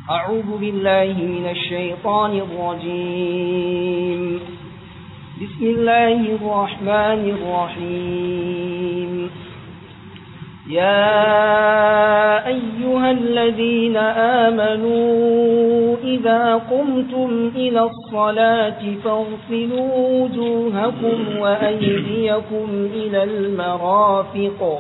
أعوذ بالله من الشيطان الرجيم بسم الله الرحمن الرحيم يا أيها الذين آمنوا إذا قمتم إلى الصلاة فاغسلوا وجوهكم وأيديكم إلى المرافق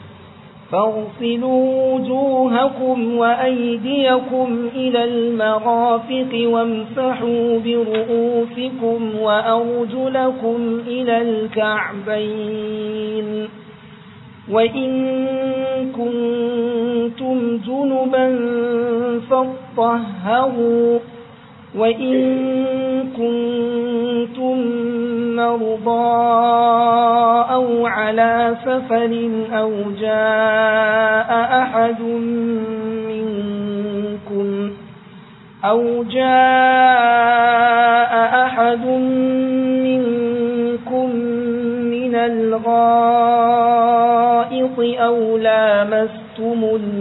فاغسلوا وجوهكم وأيديكم إلى المرافق وامسحوا برؤوسكم وأرجلكم إلى الكعبين وإن كنتم جنبا فاطهروا وإن كنتم مرضى أو على سفر أو جاء أحد منكم أو جاء أحد منكم من الغائط أو لامستم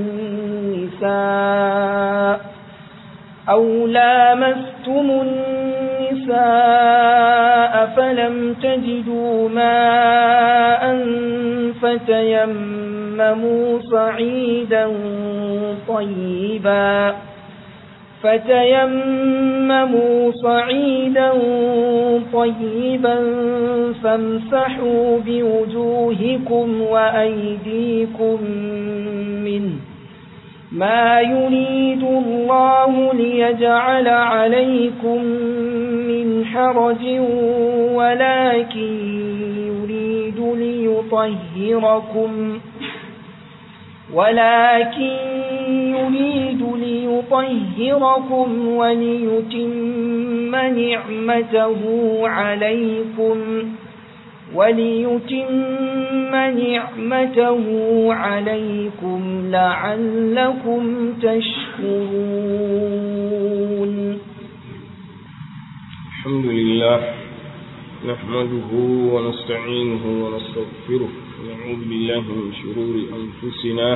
النساء أو لامستم النساء فلم تجدوا ماء فتيمموا صعيدا طيبا فتيمموا صعيدا طيبا فامسحوا بوجوهكم وأيديكم منه ما يريد الله ليجعل عليكم من حرج ولكن يريد ليطهركم ولكن يريد ليطهركم وليتم نعمته عليكم وليتم نعمته عليكم لعلكم تشكرون الحمد لله نحمده ونستعينه ونستغفره ونعوذ بالله من شرور أنفسنا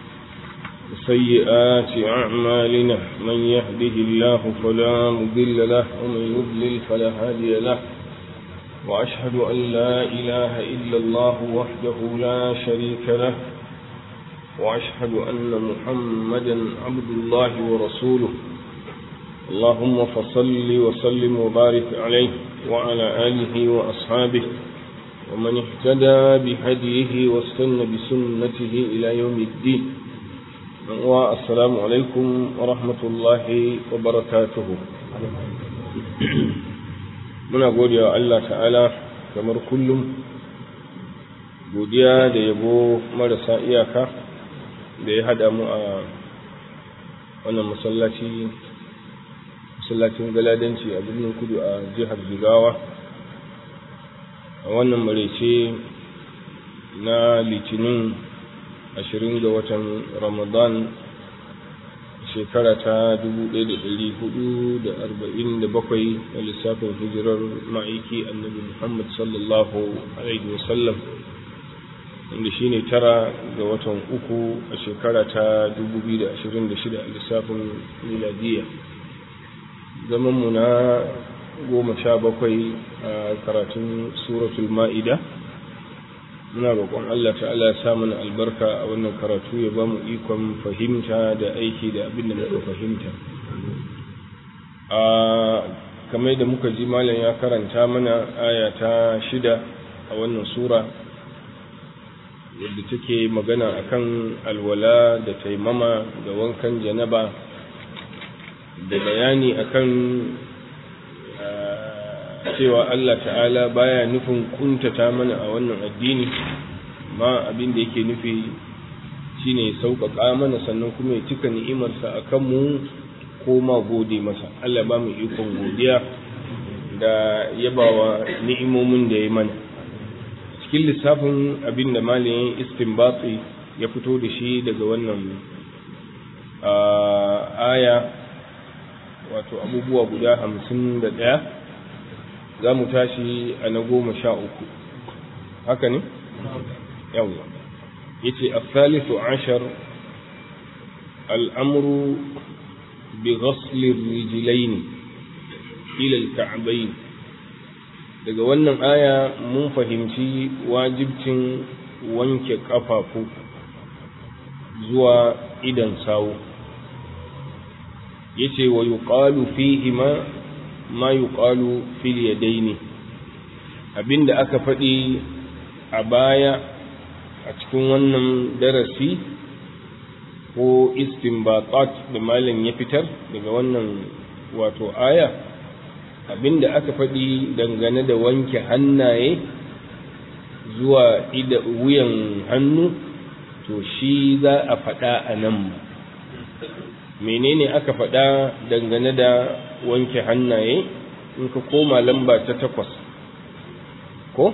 وسيئات أعمالنا من يهده الله فلا مضل له ومن يضلل فلا هادي له وأشهد أن لا إله إلا الله وحده لا شريك له وأشهد أن محمدا عبد الله ورسوله اللهم فصل وسلم وبارك عليه وعلى آله وأصحابه ومن اهتدى بهديه واستنى بسنته إلى يوم الدين والسلام عليكم ورحمة الله وبركاته muna godewa Allah ta'ala kamar kullum godiya da yabo marasa iyaka da ya hada mu a wannan masallaci masallacin galadanci a birnin kudu a jihar jigawa a wannan marece na litinin ashirin ga watan ramadan shekara ta 1447 na lissafin hijirar ma'aiki annabi Muhammad sallallahu Alaihi wasallam wanda shi ne tara ga watan uku a shekara ta 2026 a lissafin miladiya zamanmu na goma sha bakwai a karatun suratul ma'ida muna roƙon Allah ta'ala ya sa mana albarka a wannan karatu ya ba mu ikon fahimta da aiki da abin da muka fahimta a kamar da muka ji malam ya karanta mana aya ta shida a wannan sura yadda take magana akan alwala da taimama da wankan janaba da bayani akan cewa Allah ta'ala baya nufin kuntata mana a wannan addini ma abin da yake nufi shine sauƙaƙa mana sannan kuma ya cika ni'imarsa a kanmu ko ma gode masa Allah ba mu ikon godiya da yabawa ni'imomin da ya mana cikin lissafin abin da malayin istinbatsi ya fito da shi daga wannan aya wato abubuwa guda hamsin da ɗaya za mu tashi a na goma sha uku haka ne? yawwa yace الثالث عشر الأمر bi ghasli rijlaini ila al-ka'bayn daga wannan aya mun fahimci wajibcin wanke kafafu zuwa idan sawu yace wa yuqalu fihi ma ma yuqalu fil yadaini abinda aka faɗi a baya a cikin wannan darasi ko istinbatat da malam ya fitar daga wannan wato aya abinda aka faɗi dangane da wanke hannaye zuwa ida wuyan hannu to shi za a faɗa a nan menene aka faɗa dangane da wanke hannaye in ka koma lamba ta takwas ko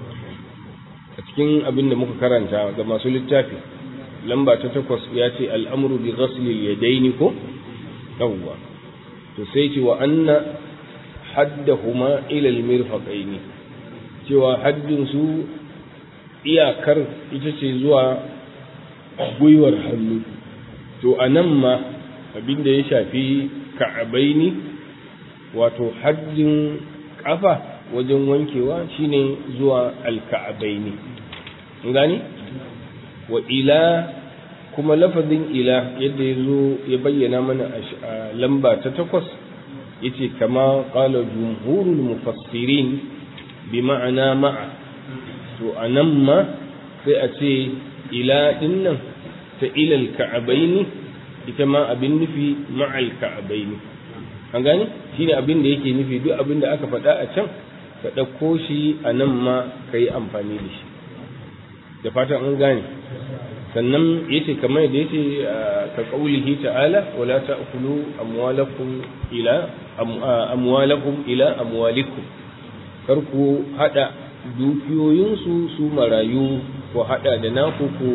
a cikin abin da muka karanta ga masu littafi lamba ta takwas ya ce al'amuru bi ghaslil yadaini ko yawwa to sai ce wa anna haddahuma ila al-mirfaqaini cewa haddin su iyakar ita ce zuwa gwiwar hannu to anan ma abin da ya shafi ka'abaini wato haddin kafa wajen wankewa shine zuwa alka'abaini gani wa ila kuma lafazin ila yadda ya zo ya bayyana mana a lamba ta takwas yace kama qala jumhurul mufassirin bi ma'ana ma'a to anan ma sai a ce ila dinnan ta ilal ka'abaini ita ma abin nufi ma'al ka'abaini an gane shine abin da yake nufi duk abin da aka faɗa a can ka ɗauko shi a nan ma ka yi amfani da shi da fatan an gane sannan yace kamar da yace ka qaulihi ta'ala wala ta'kulu amwalakum ila amwalakum ila amwalikum kar ku hada dukiyoyinsu su marayu ko hada da naku ku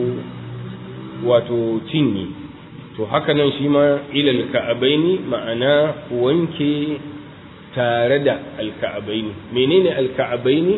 wato cinye to haka nan shi ma ilal ka'abaini ma'ana ku wanke tare da alka'abaini menene alka'abaini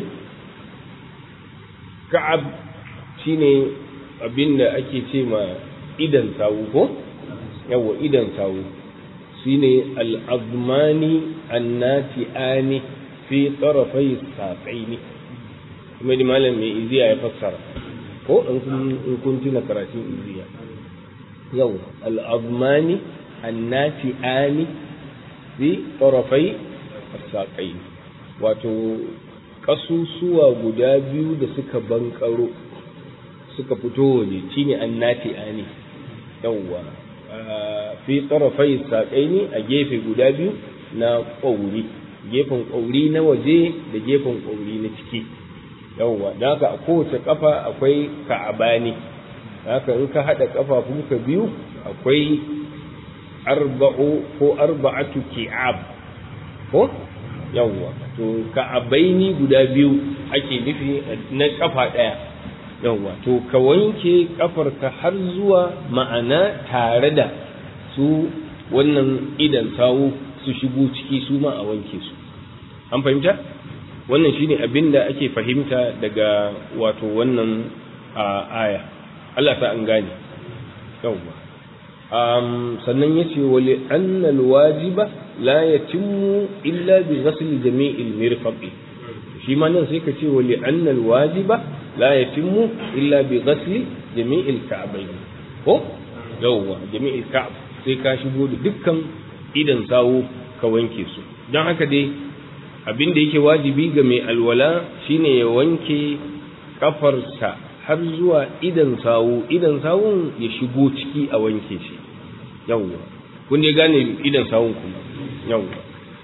ka'ab shine abinda ake ce ma idan sawu ko yawa idan sawu shine al-azmani annati'ani fi tarafai saqaini kuma da malam mai iziya ya fassara ko in kun tuna karatun iziya yau al-azmani annati'ani fi tarafai saqaini wato kasusuwa guda biyu da suka bankaro suka fito waje shine annati ani yawwa fi tarafai saƙaini a gefe guda biyu na ƙauri gefen ƙauri na waje da gefen ƙauri na ciki yawwa da haka a kowace ƙafa akwai ka'abani haka in ka haɗa ƙafafunka biyu akwai arba'u ko arba'atu ki'ab ko yawwa to ka'abaini guda biyu ake nufi na ƙafa ɗaya yawwa to ka wanke kafarka har zuwa ma'ana tare da su wannan idan sawu su shigo ciki su ma a wanke su an fahimta wannan shine abin da ake fahimta daga wato wannan aya Allah ta an gane yawwa um, sannan yace wali annal wajiba la yatimmu illa bi ghasli jami'il mirfaqi shi ma nan sai ka ce wali annal wajiba la yatimmu illa bi ghasli jami'il ka'bayn ko yawwa jami'il ka'b sai ka shigo da dukkan idan sawu ka wanke su don haka dai abin da yake wajibi ga mai alwala shine ya wanke kafarsa har zuwa idan sawu idan sawun ya shigo ciki a wanke shi yawwa kun dai gane idan sawun kuma yawwa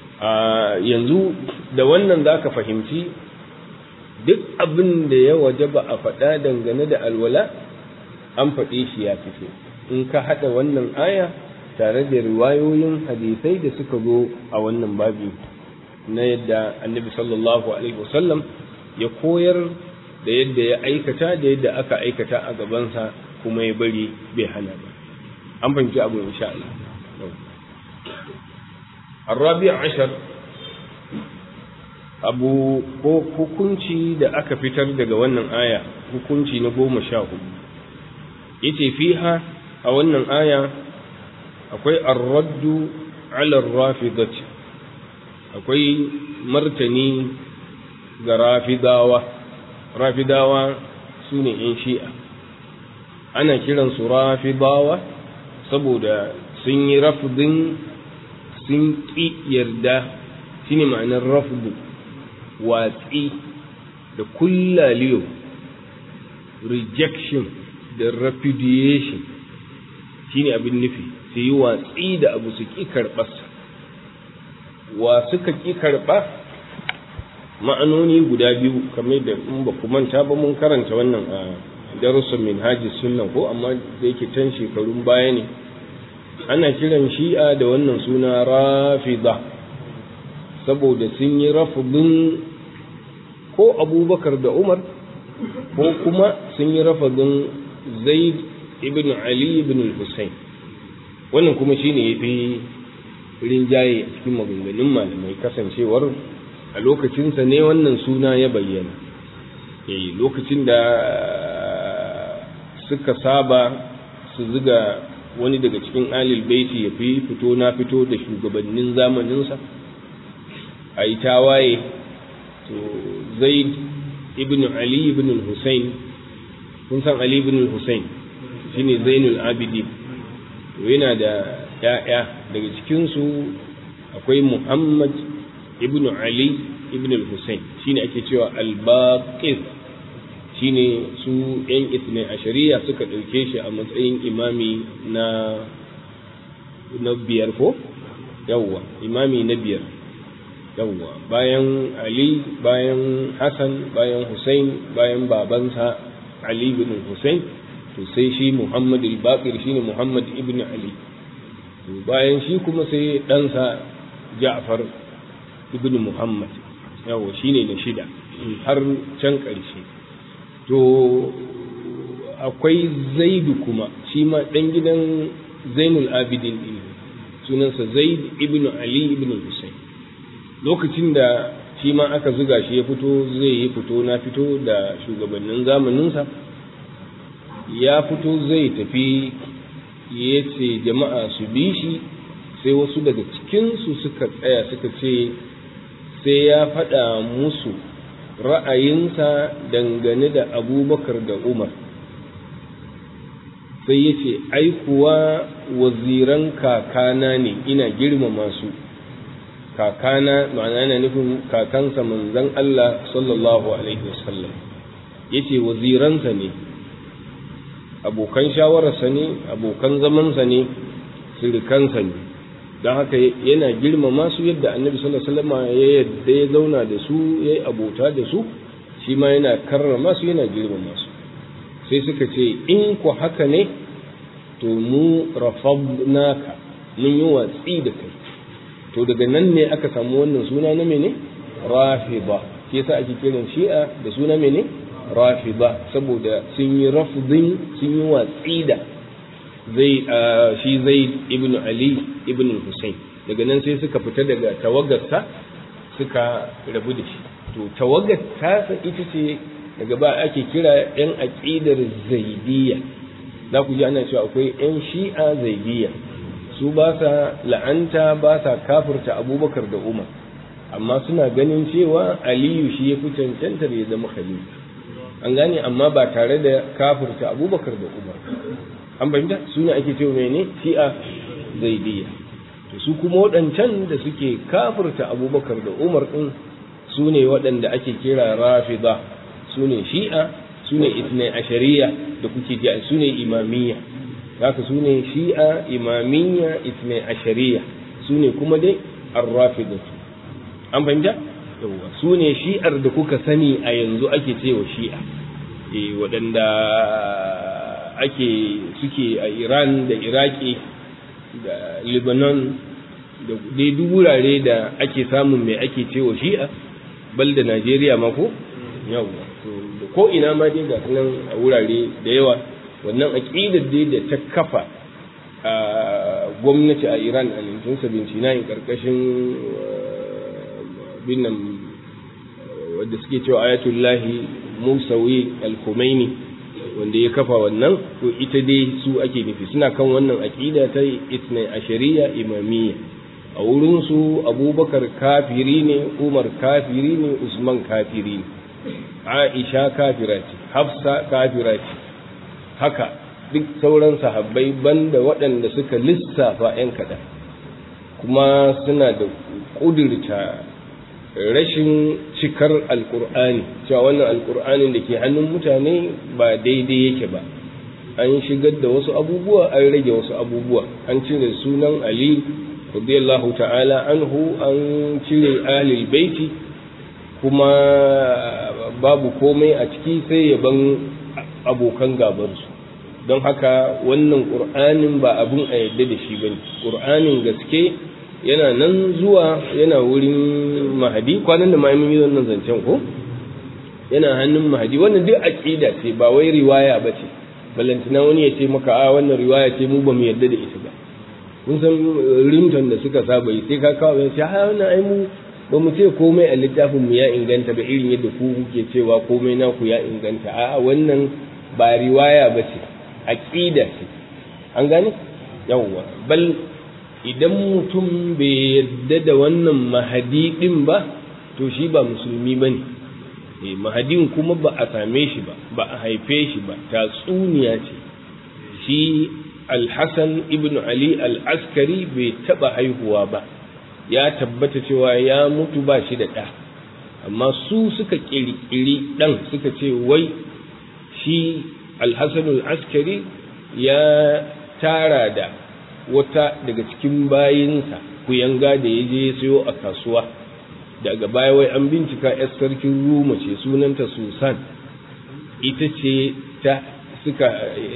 yanzu da wannan za ka fahimci duk abin da ya waje ba a faɗa dangane da alwala an faɗe shi ya fito in ka haɗa wannan aya tare da riwayoyin hadisai da suka zo a wannan babi na yadda annabi sallallahu alaihi wasallam ya koyar da yadda ya aikata da yadda aka aikata a gabansa kuma ya bari bai hana ba an fahimci abu insha Allah الرابع عشر abu ko hukunci da aka fitar daga wannan aya hukunci na goma sha hudu yace fiha a wannan aya akwai ar-raddu ala rafidati akwai martani ga rafidawa rafidawa su ne ‘yan shi'a ana kiransu rafidawa saboda sun yi rafudin sun ƙi yarda shi ne ma'anar rafudu watsi da kullaliyo rejection da repudiation shi ne abin nufi su yi watsi da abu su ƙi karɓarsa wa suka ƙi karɓa ma'anoni guda biyu kamar da in ba ku manta ba mun karanta wannan a darussan minhaji sunna ko amma da yake can shekarun baya ne ana kiran shi'a da wannan suna rafida saboda sun yi rafidin ko abubakar da umar ko kuma sun yi rafidin zaid ibn ali ibn hussein wannan kuma shine ya fi rinjaye a cikin maganganun malamai kasancewar a lokacinsa ne wannan suna ya bayyana eh lokacin da suka saba su ziga wani daga cikin alil baiti ya fi fito na fito da shugabannin zamaninsa a yi tawaye to zaid ibn ali ibn hussein kun san ali ibn hussein shine zainul abidin to yana da ya'ya daga cikinsu akwai muhammad ibn ali ibn al-hussein shine ake cewa al-baqir shine su yan itne a shari'a suka ɗauke shi a matsayin imami na na biyar ko yawwa imami na biyar yawwa bayan ali bayan hassan bayan hussein bayan babansa ali ibn hussein to sai shi muhammad al-baqir shine muhammad ibn ali to bayan shi kuma sai ɗansa ja'far ibn muhammad yawo shine na shida har can ƙarshe to akwai zaidu kuma shi ma ɗan gidan zainul abidin ɗin sunansa zaid ibn ali ibn hussein lokacin da shi ma aka zuga shi ya fito zai yi fito na fito da shugabannin zamaninsa ya fito zai tafi ya ce jama'a su bi shi sai wasu daga cikinsu suka tsaya suka ce sai ya faɗa musu ra'ayinsa dangane da abubakar da umar sai ya ce ai kuwa waziran kakana ne ina girmama su kakana ma'ana yana nufin kakansa manzon Allah sallallahu alaihi wasallam ya ce waziransa ne abokan shawararsa ne abokan zamansa ne sirikansa ne don haka yana girmama su yadda annabi sallallahu alaihi wasallam ya yadda ya zauna da su ya yi abota da su shi ma yana karrama su yana girmama su sai suka ce in ku haka ne to mu rafadnaka mun yi watsi da kai to daga nan ne aka samu wannan suna na mene rafida shi yasa ake kiran shi'a da suna mene rafida saboda sun yi rafdin sun yi watsi da zai shi zai ibn ali ibn hussein daga nan sai suka fita daga tawagarsa suka rabu da shi to tawagar tasa ita ce daga ba ake kira yan aqidar zaidiyya za ku ji ana cewa akwai yan shi'a zaidiyya su ba sa la'anta ba sa kafirta abubakar da umar amma suna ganin cewa aliyu shi ya fi cancantar ya zama khalifa an gane amma ba tare da kafirta abubakar da umar an fahimta su ne ake cewa mene shi'a zaidiyya to su kuma waɗancan da suke kafirta abubakar da umar ɗin su ne waɗanda ake kira rafida su ne shi'a su ne itnai ashariya da kuke ji su ne imamiyya haka su ne shi'a imamiyya itnai ashariya su ne kuma dai arrafidatu an fahimta yawwa su ne shi'ar da kuka sani a yanzu ake cewa shi'a eh waɗanda ake suke a Iran da Iraki da Lebanon da dai duk wurare da ake samun mai ake cewa shi'a bal da Najeriya ma ko yawwa da ko ina ma dai ga nan a wurare da yawa wannan aqidar dai da ta kafa a gwamnati a Iran a 1979 karkashin binnan wadda suke cewa ayatullahi Musawi al-Khomeini wanda ya kafa wannan to ita dai su ake nufi suna kan wannan aqida ta itnai ashariya imamiyya a wurin su abubakar kafiri ne umar kafiri ne usman kafiri ne aisha kafira ce hafsa kafira ce haka duk sauran sahabbai banda waɗanda suka lissafa 'yan kaɗan kuma suna da ƙudurta rashin cikar alkur'ani cewa wannan alkur'anin da ke hannun mutane ba daidai yake ba an shigar da wasu abubuwa an rage wasu abubuwa an cire sunan ali radiyallahu ta'ala anhu an cire ahlul baiti kuma babu komai a ciki sai yaban abokan gabarsu don haka wannan ƙur'anin ba abin a yadda da shi bane ƙur'anin gaske yana nan zuwa yana wurin mahadi kwanan da ma'aimin yi wannan zancen ko yana hannun mahadi wannan duk aqida ce ba wai riwaya ba ce ballantina wani ya ce maka a wannan riwaya ce mu ba mu yarda da ita ba mun san rimton da suka saba yi sai ka kawo ya ce ha wannan ai mu ba mu ce komai a littafin mu ya inganta ba irin yadda ku kuke cewa komai naku ya inganta a wannan ba riwaya ba ce aqida ce an gane yawwa bal idan mutum bai yarda da wannan mahadi din ba to shi ba musulmi ba ne mahadin kuma ba a same shi ba ba a haife shi ba tatsuniya ce shi alhassan ibn ali al-askari bai taba haihuwa ba ya tabbata cewa ya mutu ba shi da ɗa amma su suka ƙirƙiri ɗan suka ce wai shi alhassan al-askari ya tara da wata daga cikin bayinsa kuyanga da ya je sayo a kasuwa daga baya wai an bincika yar sarkin ruma ce sunanta susan ita ce ta suka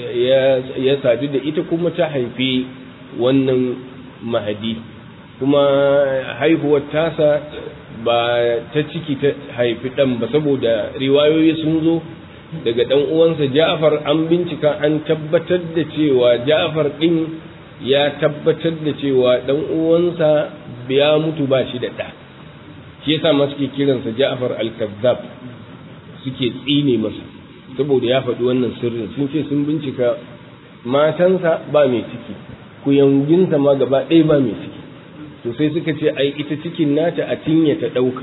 ya sadu da ita kuma ta haifi wannan mahadi kuma haihuwar tasa ba ta ciki ta haifi ɗan ba saboda riwayoyi sun zo daga ɗan uwansa ja'far an bincika an tabbatar da cewa ja'far ɗin ya tabbatar da cewa ɗan uwansa ya mutu ba shi da ɗa shi yasa ma suke kiransa Ja'far al-Kazzab suke tsine masa saboda ya faɗi wannan sirrin sun ce sun bincika matansa ba mai ciki kuyanginsa ma gaba ɗaya ba mai ciki to sai suka ce ai ita cikin nata a cinye ta ɗauka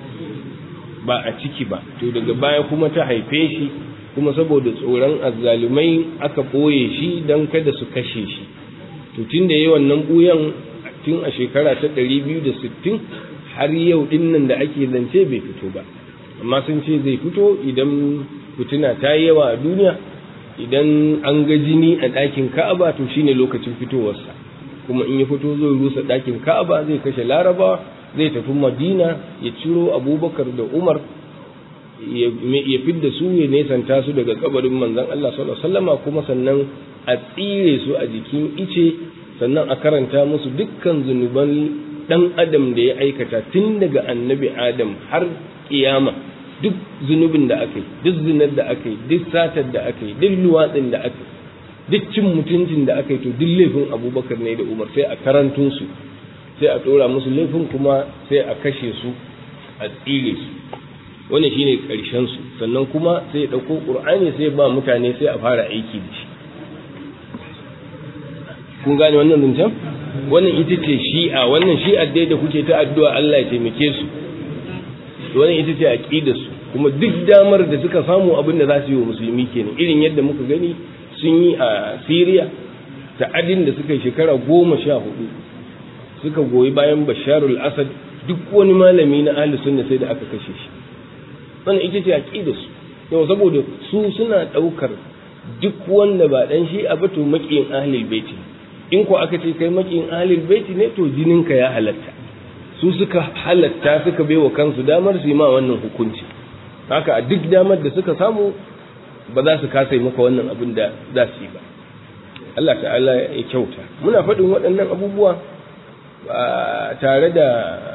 ba a ciki ba to daga baya kuma ta haife shi kuma saboda tsoron azzalumai aka ɓoye shi don kada su kashe shi to tun da yi wannan ɓuyan tun a shekara ta ɗari biyu da sittin har yau din nan da ake zance bai fito ba amma sun ce zai fito idan fitina ta yi yawa a duniya idan an ga jini a ɗakin ka'aba to shine lokacin fitowarsa kuma in ya fito zai rusa ɗakin ka'aba zai kashe larabawa zai tafi madina ya ciro abubakar da umar ya fidda su ya nesanta su daga kabarin manzon Allah sallallahu alaihi wasallama kuma sannan a tsire su a jikin ice sannan a karanta musu dukkan zunuban dan adam da ya aikata tun daga annabi adam har kiyama duk zunubin da aka yi duk zinar da aka yi duk satar da aka yi duk luwatsin da aka yi duk cin mutuncin da aka yi to duk laifin abubakar ne da umar sai a karantun su sai a ɗora musu laifin kuma sai a kashe su a tsire su wannan shine ƙarshen su sannan kuma sai ya ɗauko ƙur'ani sai ba mutane sai a fara aiki da shi kun gane wannan zancen wannan ita ce shi'a wannan shi'ar dai da kuke ta addu'a Allah ya taimake su wannan ita ce aqidar su kuma duk damar da suka samu abin da za su yi wa musulmi kenan irin yadda muka gani sun yi a Syria ta'adin da suka yi shekara goma sha hudu suka goyi bayan Basharul Asad duk wani malami na ahli sunna sai da aka kashe shi wannan ita ce aqidar su yau saboda su suna daukar duk wanda ba dan shi'a ba to makiyin ahlul baiti in ko aka ce kai makin ahlul baiti ne to jininka ya halatta su suka halatta suka baiwa kansu damar su yi ma wannan hukunci haka a duk damar da suka samu ba za su kasa maka wannan abin da za su yi ba Allah ta'ala ya kyauta muna faɗin waɗannan abubuwa tare da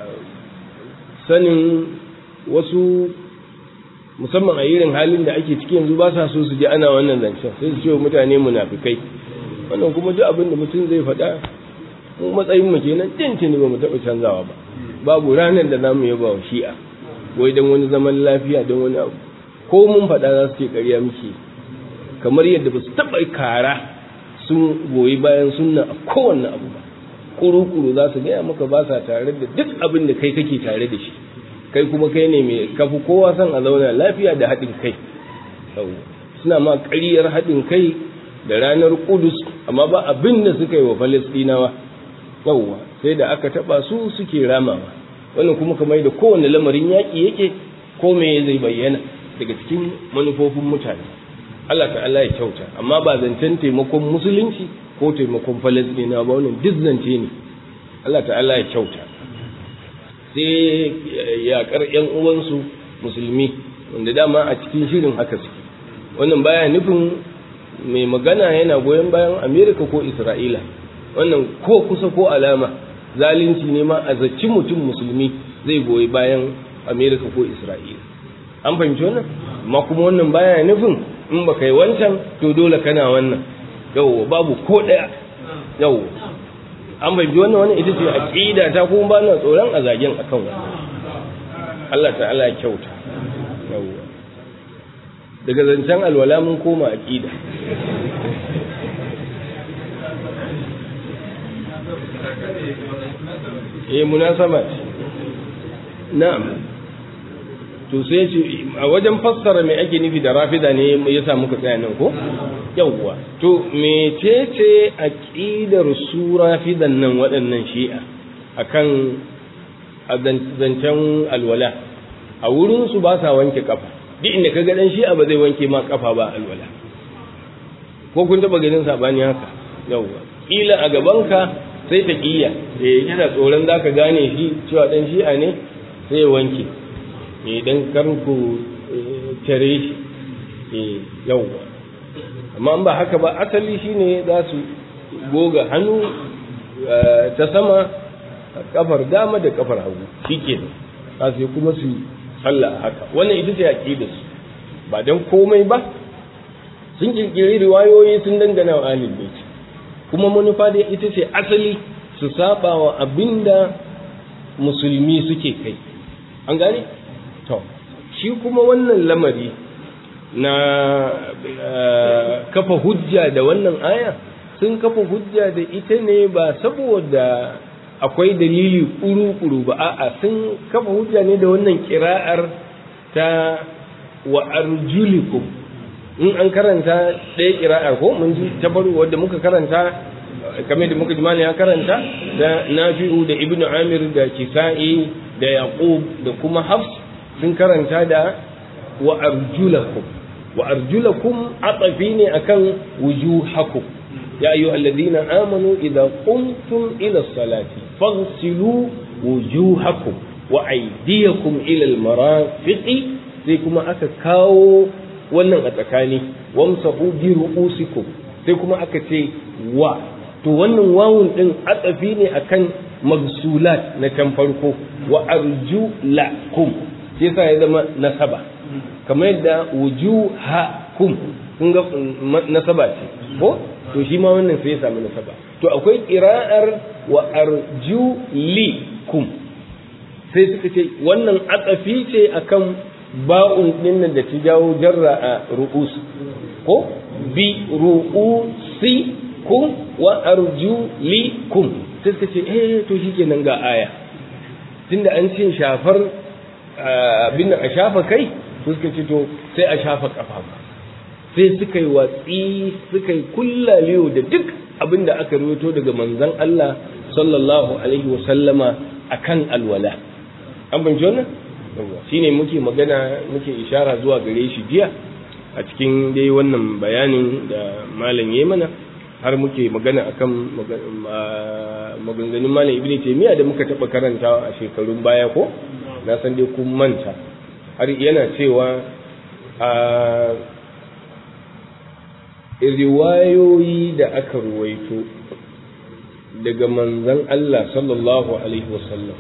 sanin wasu musamman a irin halin da ake ciki yanzu ba sa so su ji ana wannan zancen sai su ce mutane munafikai wannan kuma duk abin da mutum zai faɗa mu matsayin mu kenan tintini ba mu taɓa canzawa ba babu ranar da zamu yaba wa shi'a wai dan wani zaman lafiya dan wani abu ko mun faɗa za su ce ƙarya muke kamar yadda ba su taɓa kara sun goyi bayan sunna a kowanne abu ba kuru-kuru za su gaya maka ba sa tare da duk abin da kai kake tare da shi kai kuma kai ne mai kafi kowa son a zauna lafiya da haɗin kai suna ma ƙaryar haɗin kai da ranar kudus amma ba abin da suka yi wa falastinawa yawwa sai da aka taɓa su suke ramawa wannan kuma kamar da kowane lamarin yaƙi yake ko me zai bayyana daga cikin manufofin mutane Allah ta'ala ya kyauta amma ba zancen taimakon musulunci ko taimakon falasɗina ba wannan duk zance ne Allah ta'ala ya kyauta sai yaƙar ƴan uwansu musulmi wanda dama a cikin shirin haka suke wannan baya nufin mai magana yana goyon bayan Amerika ko Isra'ila wannan ko kusa ko alama zalunci ne ma a zaci mutum musulmi zai goyi bayan Amerika ko Isra'ila an fahimci wannan amma kuma wannan baya nufin in ba kai wancan to dole kana wannan yau babu ko ɗaya yau an bai wannan wannan ita ce aqida ta kuma ba na tsoron a zagen akan wannan Allah ta'ala ya kyauta yau daga zancen alwala mun koma aqida eh munasaba na'am to sai ce a wajen fassara me ake nufi da rafida ne ya sa muka tsaya nan ko yawwa to mecece aqidar su rafidan nan waɗannan shi'a akan zancen alwala a wurin su ba sa wanke kafa duk inda kaga dan shi'a ba zai wanke ma kafa ba alwala ko kun taba ganin sabani haka yawwa kila a gabanka sai ta kiya eh yana tsoron zaka gane shi cewa dan shi'a ne sai ya wanke idan karku tare shi yauwa amma ba haka ba asali shine za su goga hannu ta sama kafar dama da kafar hagu shike za su kuma su sallah haka wannan ita ce aqida su ba dan komai ba sun kirkiri riwayoyi sun dangana wa ahlul bait kuma manufa da ita ce asali su saba wa abinda musulmi suke kai an gane to shi kuma wannan lamari na kafa hujja da wannan aya sun kafa hujja da ita ne ba saboda akwai dalili kuru-kuru ba a'a sun kafa hujja ne da wannan kira'ar ta wa arjulikum in an karanta ɗaya kira'ar ko mun ji ta baro wadda muka karanta kamar da muka jimani ya karanta da nafi'u da ibnu amir da kisa'i da yaqub da kuma hafs sun karanta da wa arjulakum wa arjulakum atafi ne akan wujuhakum ya ayyuha alladhina amanu idza qumtum ila salati faghsilu wujuhakum wa aydiyakum ila almarafiqi sai kuma aka kawo wannan a tsakani wamsahu bi ru'usikum sai kuma aka ce wa to wannan wawun din atafi ne akan magsulat na can farko wa arjulakum shi yasa ya zama nasaba kamar yadda wujuhakum kun ga nasaba ce ko to shi ma wannan sai ya samu nasaba to akwai qira'ar wa arjulikum sai suka ce wannan atsafi ce akan ba'un din nan da ta jawo jarra a ru'us ko bi ru'usi kum wa arjulikum sai suka ce eh to shikenan ga aya tunda an ce shafar abin a shafa kai suka ce to sai a shafa kafa sai suka yi watsi suka yi kullaliyo da duk abin da aka rawaito daga manzon Allah sallallahu alaihi wa sallama akan alwala an bince wannan shine muke magana muke ishara zuwa gare shi jiya a cikin dai wannan bayanin da malam yayi mana har muke magana akan maganganun malam ibnu taymiya da muka taba karantawa a shekarun baya ko na san dai kun manta har yana cewa a riwayoyi da aka ruwaito daga manzan Allah sallallahu Alaihi wasallam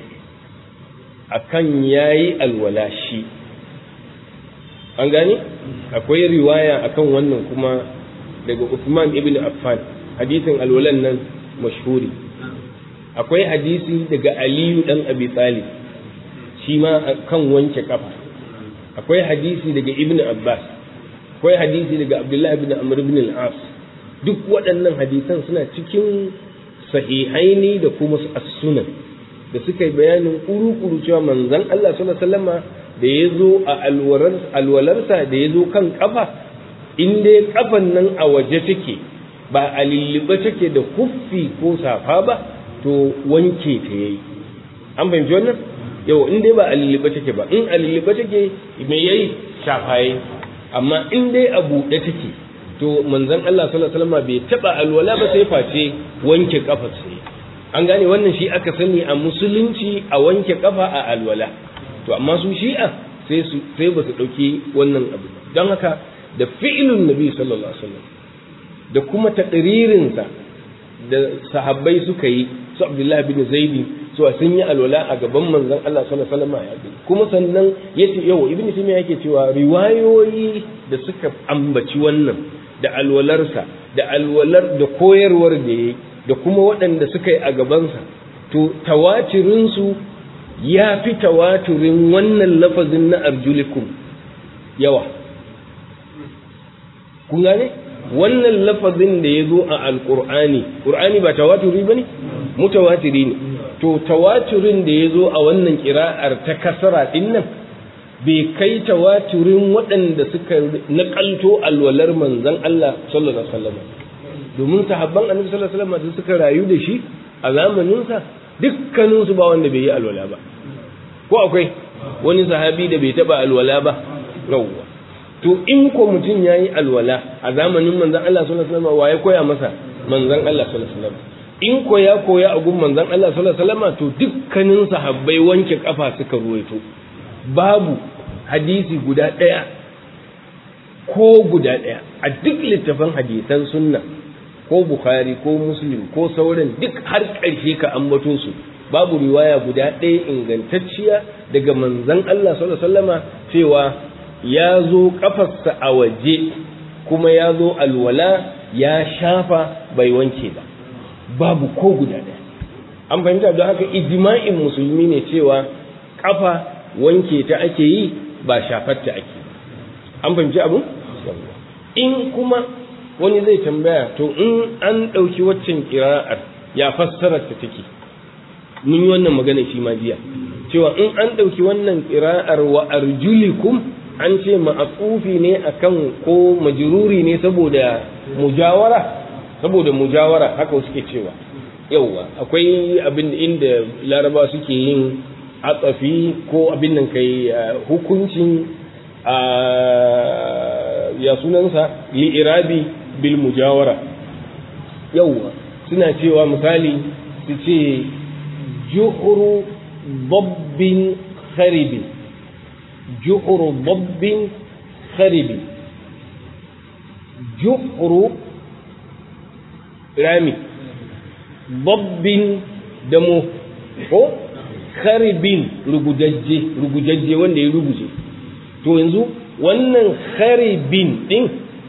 akan yayi alwala shi an gane akwai riwaya akan wannan kuma daga Uthman ibn Affan hadisin alwalan nan mashhuri akwai hadisi daga Aliyu dan Abi Talib shi ma kan wanke kafa akwai hadisi daga ibn abbas akwai hadisi daga abdullahi bin amr bin al-as duk waɗannan hadisan suna cikin sahihaini da kuma as-sunan da suka yi bayanin kuru-kuru cewa manzon Allah sallallahu alaihi wasallama da ya zo a alwalarsa da ya zo kan kafa in dai kafan nan a waje take ba a lulluɓe take da kuffi ko safa ba to wanke ta yayi an fahimci wannan yau in dai ba a lulluɓe take ba in a lulluɓe take me yayi shafa yayi amma in dai a buɗe take to manzon Allah sallallahu alaihi wasallam bai taba alwala ba sai face wanke kafar sai an gane wannan shi aka sani a musulunci a wanke kafa a alwala to amma su shi'a sai su sai ba su dauki wannan abu don haka da fi'ilun nabi sallallahu alaihi wasallam da kuma taqririn sa da sahabbai suka yi su Abdullahi bin Zaidi so sun yi alwala a gaban manzon Allah sallallahu alaihi wasallam kuma sannan yace yau ibnu taymiya yake cewa riwayoyi da suka ambaci wannan da alwalarsa da alwalar da koyarwar da yayi da kuma waɗanda suka yi a gabansa to tawatirinsu ya fi tawaturin wannan lafazin na arjulikum yawa kun gane wannan lafazin da ya zo a alƙur'ani ƙur'ani ba tawaturi ba ne mutawatiri ne to tawaturin da ya zo a wannan ƙira'ar ta kasara ɗin nan bai kai tawaturin waɗanda suka naƙalto alwalar manzan Allah sallallahu alaihi wasallam domin sahabban annabi sallallahu alaihi wasallam da suka rayu da shi a zamaninsa dukkanin su ba wanda bai yi alwala ba ko akwai wani sahabi da bai taba alwala ba yawwa to in ko mutum yayi alwala a zamanin manzan Allah sallallahu alaihi wasallam waye koya masa manzan Allah sallallahu alaihi wasallam in ko ya koya a gun manzan Allah sallallahu alaihi wasallam to dukkanin sahabbai wanke kafa suka ruwaito babu hadisi guda ɗaya ko guda ɗaya a duk littafin hadisan sunna ko bukhari ko muslim ko sauran duk har ƙarshe ka ambato su babu riwaya guda ɗaya ingantacciya daga manzon Allah sallallahu alaihi wasallama cewa ya zo kafarsa a waje kuma ya zo alwala ya shafa bai wanke ba babu ko guda ɗaya an fahimta don haka ijma'in musulmi ne cewa kafa wanke ta ake yi ba shafar ta ake an fahimci abu in kuma wani zai tambaya to in an ɗauki waccan kira'ar ya fassarar ta take mun yi wannan magana shi ma jiya cewa in an ɗauki wannan kira'ar wa arjulikum an ce ma'afufi ne akan ko majruri ne saboda mujawara saboda mujawara haka suke cewa yauwa akwai abin inda laraba suke yin atsafi ko abin nan kai hukuncin ya sunansa li'irabi bil mujawara yauwa suna cewa misali su ce juhuru babbin kharibin juhuru babbin kharibin juhuru rami babbin damo ko kharibin rugujajje rugujajje wanda ya ruguje to yanzu wannan kharibin din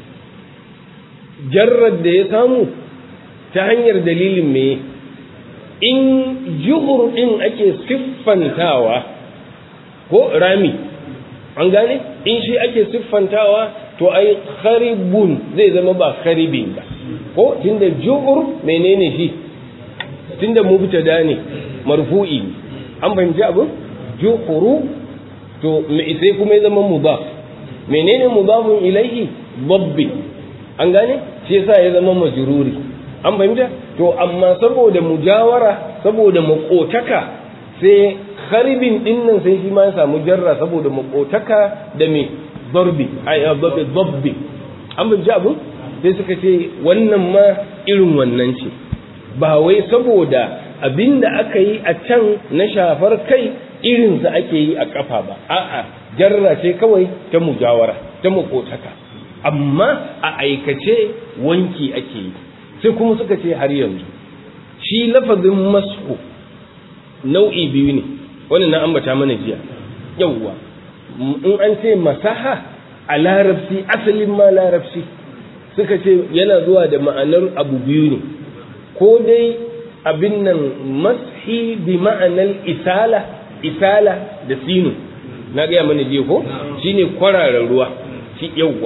jarrar da ya samu ta hanyar dalilin me in juhur din ake siffantawa ko rami an gane in shi ake siffantawa to ai kharibun zai zama ba kharibin ba ko tunda juhur menene shi tunda mubtada ne marfu'i an fahimci abin juhuru to sai kuma ya zama mudaf menene mudafun ilaihi babbi an gane shi yasa ya zama majruri an fahimta to amma saboda mujawara saboda makotaka sai kharibin din nan sai shi ma ya samu jarra saboda makotaka da me darbi ai dabbi dabbi an fahimci abin sai suka ce wannan ma irin wannan ce ba wai saboda abinda aka yi a can na shafar kai irinsa ake yi a kafa ba a'a jarra ce kawai ta mujawara ta makotaka amma a aikace wanki ake yi sai kuma suka ce har yanzu shi lafazin masku nau'i biyu ne wannan na ambata mana jiya yawwa in an ce masaha a larabci asalin ma larabci suka ce yana zuwa da ma'anar abu biyu ne ko dai abin nan mashi bi ma'anar isala isala da sinu na gaya mana jiya ko shine kwararar ruwa shi yawwa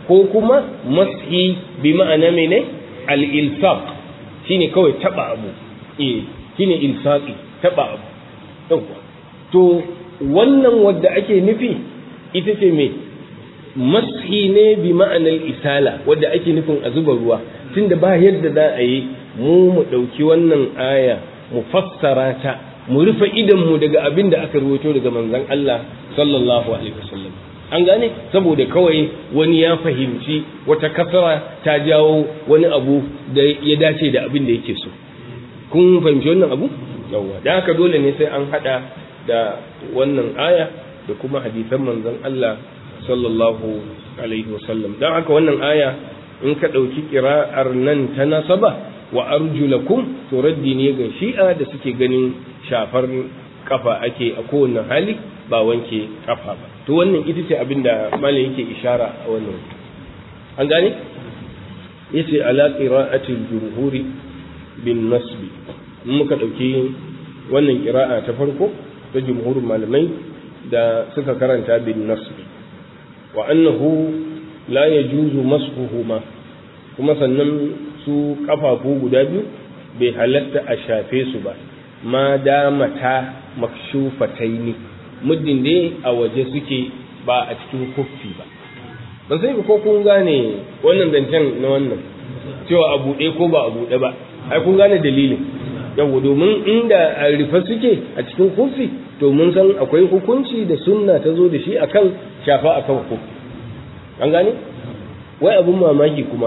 ko kuma mashi bi ma'ana mene al-ilsaq shine kawai taba abu eh shine ilsaqi taba abu yawa to wannan wadda ake nufi ita ce me mashi ne bi ma'anar isala wadda ake nufin a zuba ruwa tunda ba yadda za a yi mu mu ɗauki wannan aya mu fassara ta mu rufe idanmu daga abin da aka rubuto daga manzon Allah sallallahu alaihi wasallam an gane saboda kawai wani ya fahimci wata kasara ta jawo wani abu da ya dace da abin da yake so kun fahimci wannan abu yawa dan haka dole ne sai an hada da wannan aya da kuma hadisan manzon Allah sallallahu alaihi wasallam dan haka wannan aya in ka dauki qira'ar nan ta nasaba wa arjulakum to raddi ne ga shi'a da suke ganin shafar kafa ake a kowane hali ba wanke kafa ba to wannan ita ce abinda malam yake ishara a wannan an gane yace ala qira'ati jumhuri bin nasbi in muka dauki wannan qira'a ta farko ta jumhurin malamai da suka karanta bin nasbi wa annahu la yajuzu mashuhuma kuma sannan su kafafu guda biyu bai halatta a shafe su ba ma damata makshufataini muddin dai a waje suke ba a cikin kuffi ba ban sai ko kun gane wannan zancen na wannan cewa a buɗe ko ba a buɗe ba ai kun gane dalilin yawa domin inda a rufe suke a cikin kuffi to mun san akwai hukunci da sunna ta zo da shi akan shafa akan kuffi an gane wai abun mamaki kuma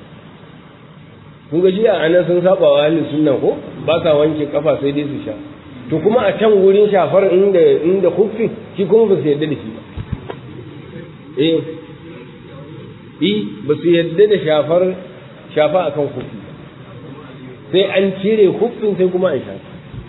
kun ga jiya anan sun saba wa ahlus sunna ko ba sa wanke kafa sai dai su sha to kuma a can gurin shafar inda inda kuffi shi kuma ba su yarda da shi ba eh eh ba su yarda da shafar shafa akan kuffi sai an cire kuffin sai kuma an shafa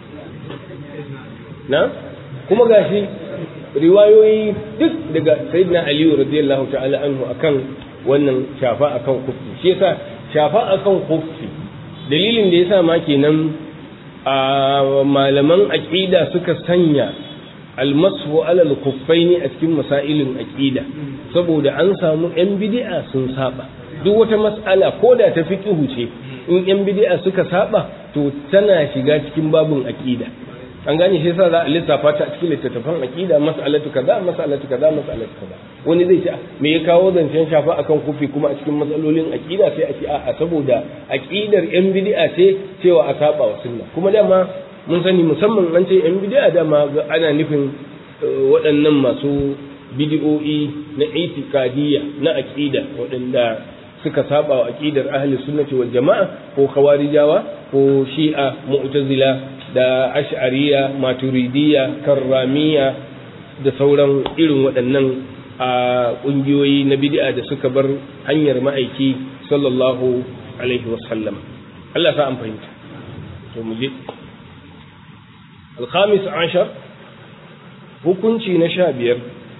na kuma gashi riwayoyi duk daga sayyidina aliyu radiyallahu ta'ala anhu akan wannan shafa akan kuffi shi yasa shafa akan kuffi dalilin da yasa ma kenan a malaman aqida suka sanya almasu alal kuffaini a cikin masailin aqida saboda an samu yan bid'a sun saba duk wata mas'ala ko da ta fiqhu ce in yan bid'a suka saba to tana shiga cikin babun aqida an gane shi yasa za a lissafa ta a cikin littattafan aqida mas'alatu kaza mas'alatu kaza mas'alatu kaza wani zai ce me ya kawo zancen shafa akan kufi kuma a cikin matsalolin aqida sai a ce a'a saboda aqidar yan bid'a ce cewa a saba wa sunna kuma dama mun sani musamman an ce yan bid'a dama ana nufin waɗannan masu bid'o'i na itikadiyya na aqida waɗanda suka saba wa aqidar ahli sunnati wal jama'a ko khawarijawa ko shi'a mu'tazila da ash'ariya maturidiyya karramiya da sauran irin waɗannan a ƙungiyoyi na bid'a da suka bar hanyar ma'aiki sallallahu alaihi wasallam Allah sa an fahimta to mu je الخامس عشر hukunci na sha biyar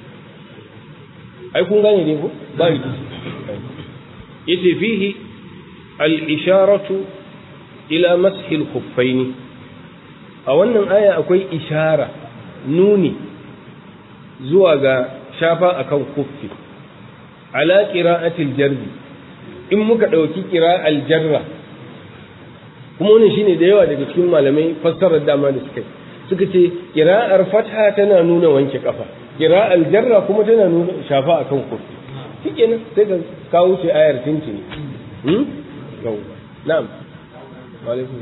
ai kun gane ne ko ba rikici yace fihi al-isharatu ila mashi al-khuffaini a wannan aya akwai ishara nuni zuwa ga shafa akan kuffi ala qira'atil jarri in muka dauki qira'al jarra kuma wannan shine da yawa daga cikin malamai fassarar dama da suka suka ce qira'ar fatha tana nuna wanke kafa qira'al jarra kuma tana nuna shafa akan kuffi shikenan sai ka kawo ce ayar tinci hmm na'am wa alaikum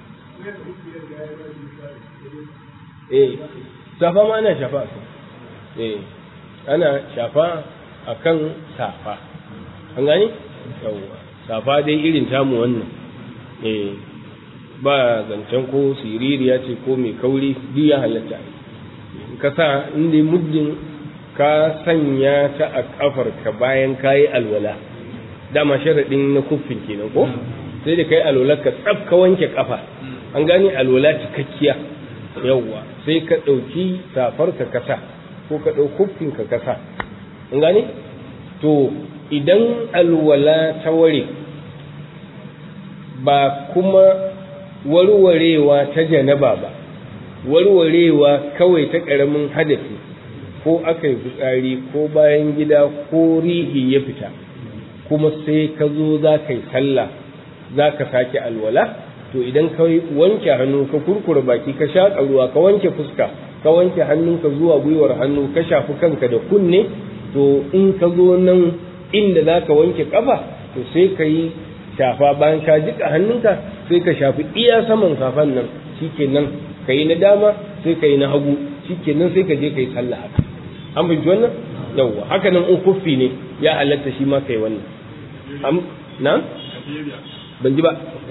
eh safa ma ana shafa a eh ana shafa a kan safa an gani yawwa safa dai irin tamu wannan eh ba zancen ko siririya ce ko mai kauri duk ya halatta ka sa inda muddin ka sanya ta a kafarka bayan kayi alwala dama sharaɗin na kuffin kenan ko sai da kai alwala ka tsaf ka wanke kafa an gane alwala cikakkiya yawwa sai ka ɗauki safarka kasa ko ka ɗau kuffin ka kasa an gane to idan alwala ta ware ba kuma warwarewa ta janaba ba warwarewa kawai ta ƙaramin hadafi ko aka yi fitsari ko bayan gida ko rihi ya fita kuma sai ka zo za ka yi sallah za ka sake alwala to idan ka wanke hannu ka kurkura baki ka shaƙa ruwa ka wanke fuska ka wanke hannunka zuwa gwiwar hannu ka shafi kanka da kunne to in ka zo nan inda za ka wanke kafa to sai ka yi shafa bayan ka jika hannunka sai ka shafi iya saman safan nan shikenan ka yi na dama sai ka yi na hagu shikenan sai ka je ka yi sallah haka an fahimci wannan yawwa haka nan in kuffi ne ya halatta shi ma kai wannan na ban ji ba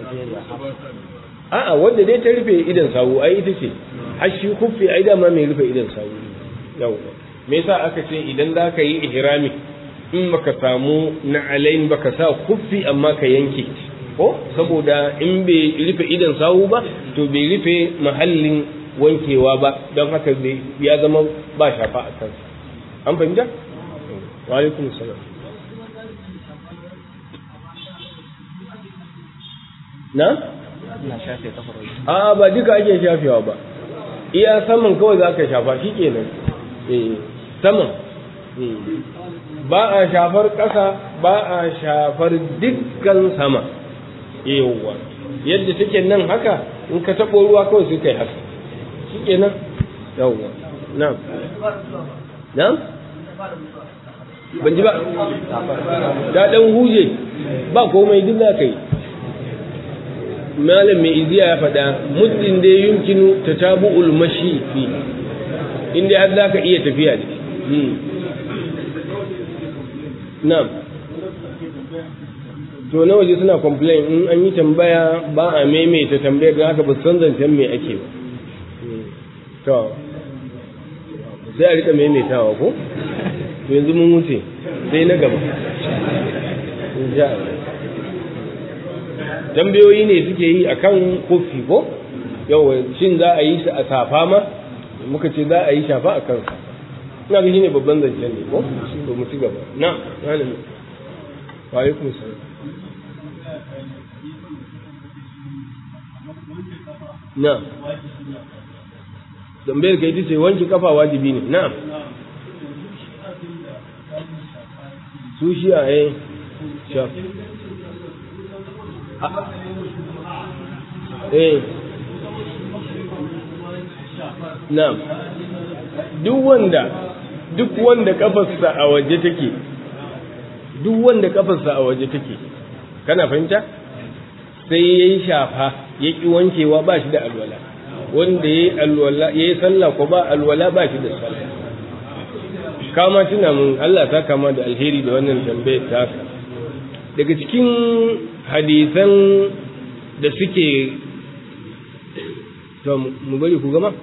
a'a wanda dai ta rufe idan sawu ai ita ce har shi kuffi ai dama mai rufe idan sawu yawwa me yasa aka ce idan za ka yi ihrami in baka samu na alain baka sa kuffi amma ka yanke ko saboda in bai rufe idan sawu ba to bai rufe mahallin wankewa ba don haka ya zama ba shafa a kansa an fahimta wa alaikum salam na a ba duka ake shafewa ba iya saman kawai za ka shafa shi kenan eh saman ba a shafar ƙasa ba a shafar dukkan sama yawwa yadda take nan haka in ka taɓo ruwa kawai sai kai haka shi kenan yawwa na na ban ji ba da ɗan huje ba komai duk za ka yi malam mai iziya ya faɗa muddin da yumkinu ta tabu ulmashi fi inda har za ka iya tafiya da shi na'am to na waje suna complain in an yi tambaya ba a maimaita tambayar don haka ba san zancen me ake ba to sai a rika maimaitawa ko to yanzu mun wuce sai na gaba tambayoyi ne suke yi akan kofi ko yau shin za a yi shi a safa ma muka ce za a yi shafa a kansa ina ga shine babban zancen ne ko to mu ci gaba na malami wa alaikum salam na tambayar kai tace wanke kafa wajibi ne na su shi a eh shaf eh na'am duk wanda duk wanda kafarsa a waje take duk wanda kafarsa a waje take kana fahimta sai yayi shafa ya ki wankewa ba shi da alwala wanda yayi alwala yayi sallah ko ba alwala ba shi da sallah kama tuna mun Allah ta kama da alheri da wannan tambayar ta daga cikin hadisan da suke to mu bari ku gama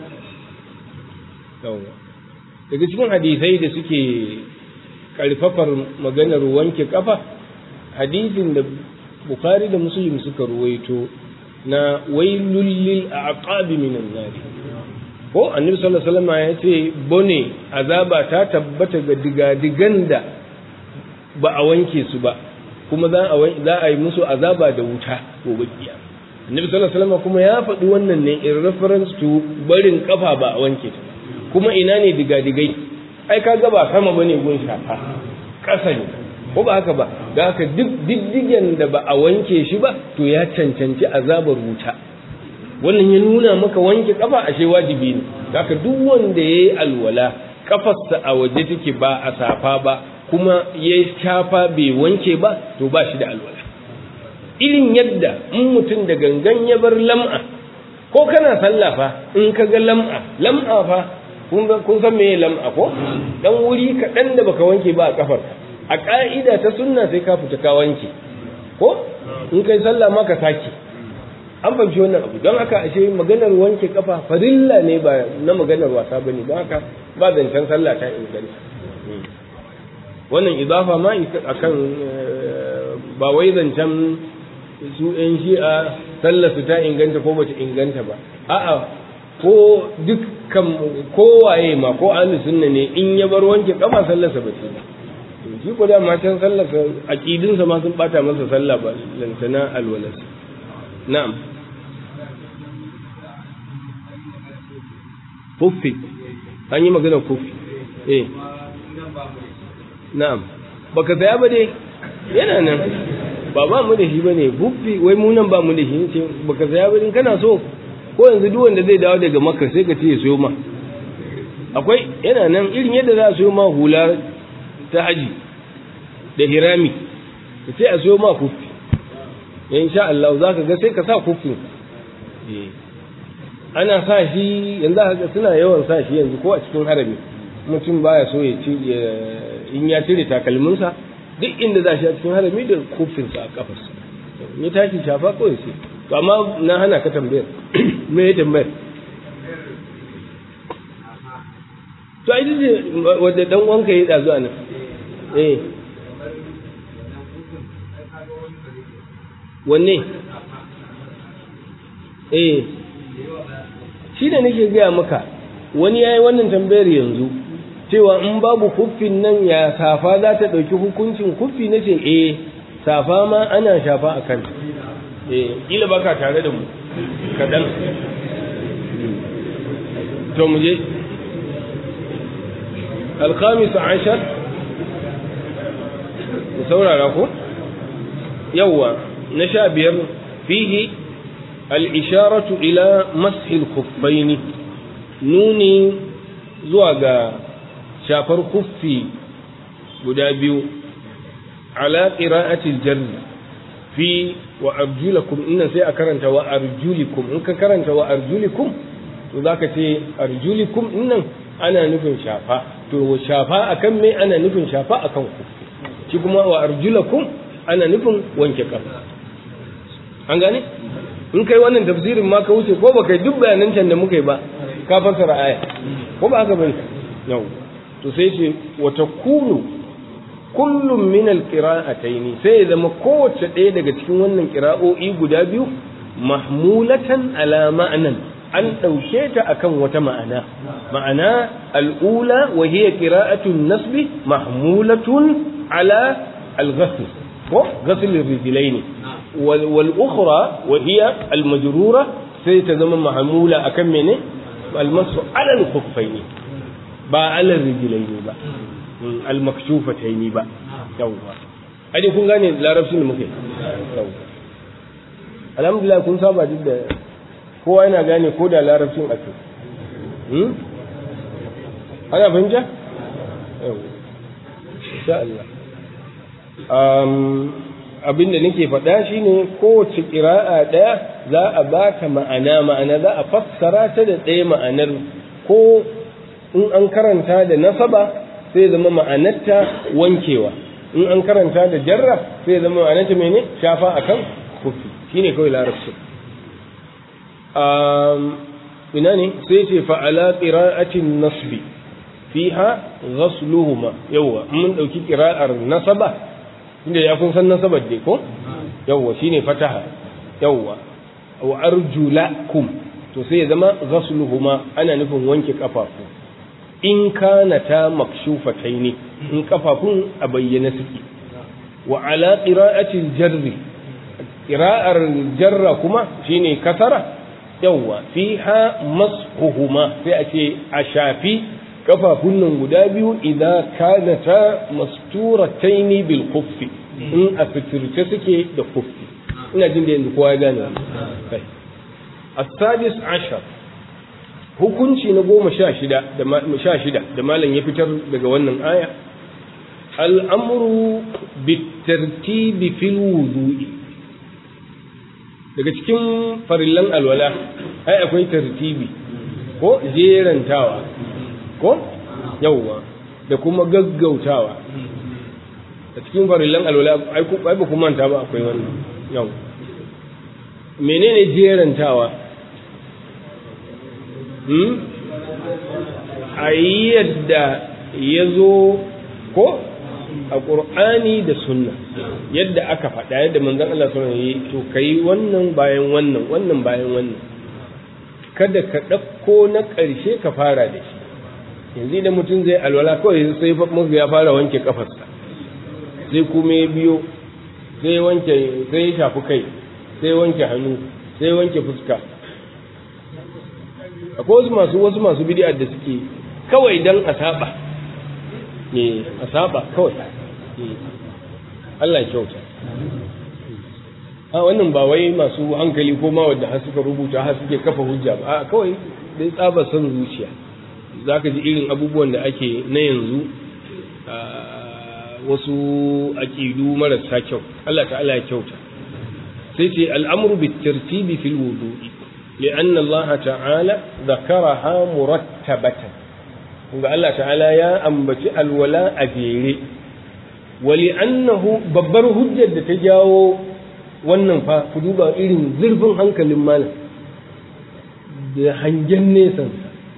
daga cikin hadisai da suke karfafar maganar wanke kafa hadisin da bukhari da muslim suka ruwaito na wailul lil aqabi minan nar ko annabi sallallahu alaihi wasallam ya ce bone azaba ta tabbata ga digadigan da ba a wanke su ba kuma za a za a yi musu azaba da wuta gobe kiyama annabi sallallahu alaihi wasallam kuma ya faɗi wannan ne in reference to barin kafa ba a wanke ta kuma ina ne digadigai ai kaga ba sama bane gun shafa ƙasa ne ko ba haka ba da haka duk diddigen da ba a wanke shi ba to ya cancanci azabar wuta wannan ya nuna maka wanke kafa ashe wajibi ne da haka duk wanda yayi alwala kafarsa a waje take ba a safa ba kuma ya shafa bai wanke ba to ba shi da alwala irin yadda in mutum da gangan ya bar lam'a ko kana sallah fa in ka ga lam'a lam'a fa kun san me lam'a ko dan wuri kaɗan da baka wanke ba a kafar a ƙa'ida ta sunna sai ka fita ka wanke ko in kai sallah ma ka sake an fahimci wannan abu don haka ashe maganar wanke kafa farilla ne ba na maganar wasa bane don haka ba zancen sallah ta inganta wannan idafa ma akan ba wai zancen su yan shi'a sallar su ta inganta ko bata inganta ba a'a ko dukkan kowaye ma ko ahli sunna ne in ya bar wanke kafa sallar sa bace to shi ko da matan sallar sa aqidin sa ma sun bata masa sallah ba lantana alwalas na'am kufi an yi magana kufi eh na'am baka saya ba dai yana nan ba ba mu da shi bane huffi wai mu nan ba mu da shi ce baka saya ba in kana so ko yanzu duk wanda zai dawo daga makka sai ka ce ya sayo ma akwai yana nan irin yadda za a sayo ma hula ta haji da hirami ka ce a sayo ma huffi insha Allah za ka ga sai ka sa huffin ana sa shi yanzu haka suna yawan sa shi yanzu ko a cikin harami mutum baya so ya ci in ya cire takalminsa duk inda za shi a cikin harami da kofinsa a kafarsa ya tashi shafa kawai sai to amma na hana ka tambayar me ya tambayar to ai ce wadda dan wanka ya dazu anan eh wanne eh shi da nake gaya maka wani ya yi wannan tambayar yanzu cewa in babu kuffin nan ya safa za ta ɗauki hukuncin kuffi na ce eh safa ma ana shafa a kan eh ƙila ba ka tare da mu kaɗan to mu je alkhamis ashar ku saurara ko yawwa na sha biyar fihi al'isharatu ila mashil kuffaini nuni zuwa ga shafar kuffi guda biyu ala qira'atil jarri fi wa arjulakum innan sai a karanta wa arjulikum in ka karanta wa arjulikum to zaka ce arjulikum innan ana nufin shafa to shafa akan me ana nufin shafa akan kuffi shi kuma wa arjulakum ana nufin wanke kafa an gane in kai wannan tafsirin ma ka wuce ko ba kai duk bayanan can da muka yi ba ka fassara aya ko ba haka bane yau to sai ce wa takunu kullum min alqira'atayn sai ya zama kowace ɗaya daga cikin wannan qira'o'i guda biyu mahmulatan ala ma'anan an ɗauke ta akan wata ma'ana ma'ana al'ula wa hiya qira'atun nasbi mahmulatun ala al-ghasl ko ghasl ar-rijlayn wal ukhra wa hiya al-majrura sai ta zama mahmula akan mene al-masu ala al-khuffayn ba ala ar-rijlayn ba al-makshufatayn ba yawwa ai kun gane larabcin da muke yawwa alhamdulillah kun saba duk da kowa yana gane ko da larabcin ake ana fahimta? yau insha Allah abinda nake faɗa shine kowace ƙira'a ɗaya za a ba ta ma'ana ma'ana za a fassara ta da ɗaya ma'anar ko in an karanta da nasaba sai zama ma'anarta wankewa in an karanta da jarra sai zama ma'anarta mene shafa akan kufi shine kawai larabci ina ne sai ce fa'ala ƙira'atin nasbi fiha ghasluhuma yawwa mun ɗauki ƙira'ar nasaba inda ya kun san nasabar dai ko yawwa shine fataha yawwa wa arjulakum to sai ya zama ghasluhuma ana nufin wanke kafafu in kana ta makshufataini in kafafun a bayyana suke wa ala qira'atil jarri qira'ar jarra kuma shine kasara yawwa fiha mashuhuma sai a ce a shafi kafafun nan guda biyu idan kanata masturataini bil khuffi in a fitirce suke da khuffi ina jin da yanzu kowa ya gane kai as-sadis ashar hukunci na goma sha shida da sha shida da malam ya fitar daga wannan aya al'amru bitartibi fil wudu'i daga cikin farillan alwala ai akwai tartibi ko jerantawa ko yawwa da kuma gaggautawa a cikin farillan alwala ai ba ku manta ba akwai wannan yau menene jerantawa hmm a yadda ya zo ko a ƙur'ani da sunna yadda aka faɗa yadda manzon Allah sallallahu alaihi wasallam to kai wannan bayan wannan wannan bayan wannan kada ka ɗauko na ƙarshe ka fara da shi yanzu da mutum zai alwala kawai sai muka ya fara wanke kafarsa sai kuma ya biyo sai wanke sai ya shafi kai sai wanke hannu sai wanke fuska akwai wasu masu wasu masu bid'a da suke kawai dan a saba ne a saba kawai Allah kyauta a wannan ba wai masu hankali ko ma wadda har suka rubuta har suke kafa hujja ba a kawai dai tsaba son zuciya za ka ji irin abubuwan da ake na yanzu wasu aƙidu marasa kyau Allah ta'ala ya kyauta sai ce al'amru bi tartibi fil wudu'i لأن الله تعالى ذكرها مرتبة kunga Allah ta'ala ya ambaci alwala a jere wali annahu babbar hujjar da ta jawo wannan fa ku duba irin zurfin hankalin malam da hangen nesan